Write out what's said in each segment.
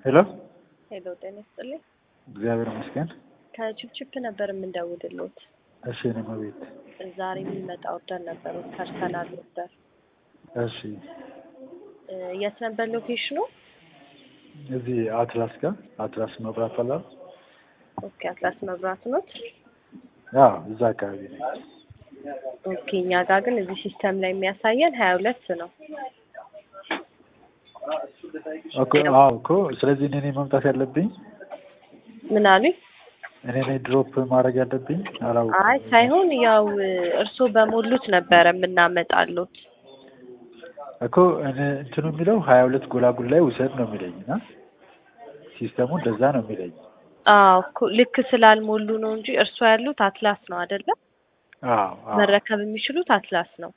ሄሎ ሄሎ ጤና ይስጥልኝ። እግዚአብሔር ይመስገን። ከችፕችፕ ነበር የምንደውልሎት። እሺ እኔ መቤት ዛሬ የሚመጣ ኦርደር ነበር ፐርሰናል ኦርደር። እሺ እ የት ነበር ሎኬሽኑ? እዚህ አትላስ ጋር አትላስ መብራት ፈላል ኦኬ አትላስ መብራት ኖት። ያ እዛ አካባቢ ነኝ። ኦኬ እኛ ጋር ግን እዚህ ሲስተም ላይ የሚያሳየን ሀያ ሁለት ነው። እኮ አዎ እኮ ስለዚህ እኔ ነኝ መምጣት ያለብኝ ምን አሉኝ? እኔ ነኝ ድሮፕ ማድረግ ያለብኝ አላውቅም። አይ ሳይሆን ያው እርስዎ በሞሉት ነበረ የምናመጣሉት። እኮ እኔ እንትኑ የሚለው ሀያ ሁለት ጎላጉል ላይ ውሰድ ነው የሚለኝ እና ሲስተሙ እንደዛ ነው የሚለኝ። አዎ እኮ ልክ ስላልሞሉ ነው እንጂ እርስዎ ያሉት አትላስ ነው አይደለም? አዎ አዎ መረከብ የሚችሉት አትላስ ነው።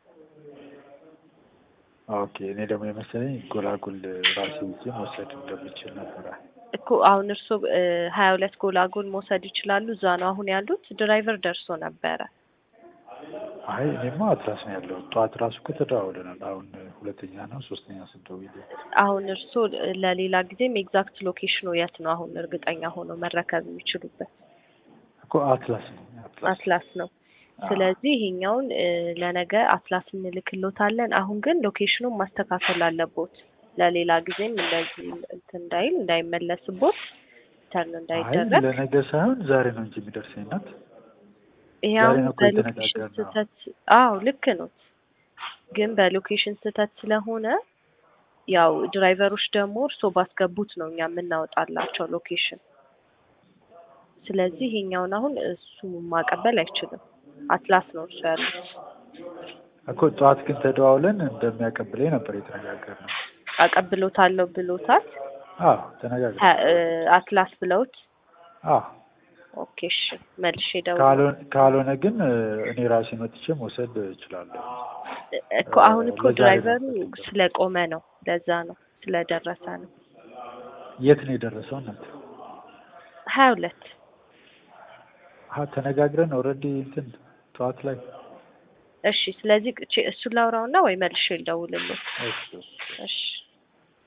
ኦኬ እኔ ደግሞ የመሰለኝ ጎላጉል ራሴ ይዤ መውሰድ እንደምችል ነበረ። እኮ አሁን እርስዎ ሀያ ሁለት ጎላጎል መውሰድ ይችላሉ። እዛ ነው አሁን ያሉት። ድራይቨር ደርሶ ነበረ። አይ እኔማ አትላስ ነው ያለው። ጠዋት ራሱ እኮ ተደዋውለናል። አሁን ሁለተኛ ነው ሶስተኛ ስንደውል አሁን እርስዎ ለሌላ ጊዜም ኤግዛክት ሎኬሽኑ የት ነው አሁን እርግጠኛ ሆነው መረከብ የሚችሉበት? እኮ አትላስ ነው አትላስ አትላስ ነው። ስለዚህ ይሄኛውን እ ለነገ አትላስ እንልክሎታለን። አሁን ግን ሎኬሽኑን ማስተካከል አለቦት። ለሌላ ጊዜም እንደዚህ እንትን እንዳይል እንዳይመለስቦት ተርን አይ እንዳይደረግ ለነገ ሳይሆን ዛሬ ነው እንጂ የሚደርሰኝ ናት። ይሄ ዛሬ አሁን ነው እኮ በሎኬሽን የተነጋገርነው። ስህተት አዎ ልክ ነው። ግን በሎኬሽን ስህተት ስለሆነ ያው ድራይቨሮች ደግሞ እርስዎ ባስገቡት ነው እኛ የምናወጣላቸው ሎኬሽን። ስለዚህ ይሄኛውን አሁን እሱ ማቀበል አይችልም። አትላስ ነው እርሱ ያሉት። እኮ ጠዋት ግን ተደዋውለን እንደሚያቀብለኝ ነበር የተነጋገርነው። አቀብሎታለሁ ብሎታል። አዎ ተነጋግረን ሀ- እ አትላስ ብለውት አዎ ኦኬ እሺ መልሼ ደውል ካልሆነ ካልሆነ ግን እ እኔ ራሴ መጥቼ መውሰድ እችላለሁ። እኮ አሁን እኮ ለዛሬ ነው ድራይቨሩ የምፈልገው። ስለቆመ ነው። ለዛ ነው ስለደረሰ ነው። የት ነው የደረሰው? እናት ሀያ ሁለት አ ተነጋግረን ኦልሬዲ እንትን ጠዋት ላይ እሺ። ስለዚህ እሱን ላውራውና ወይ መልሼ ልደውልልህ። እሺ እሺ እሺ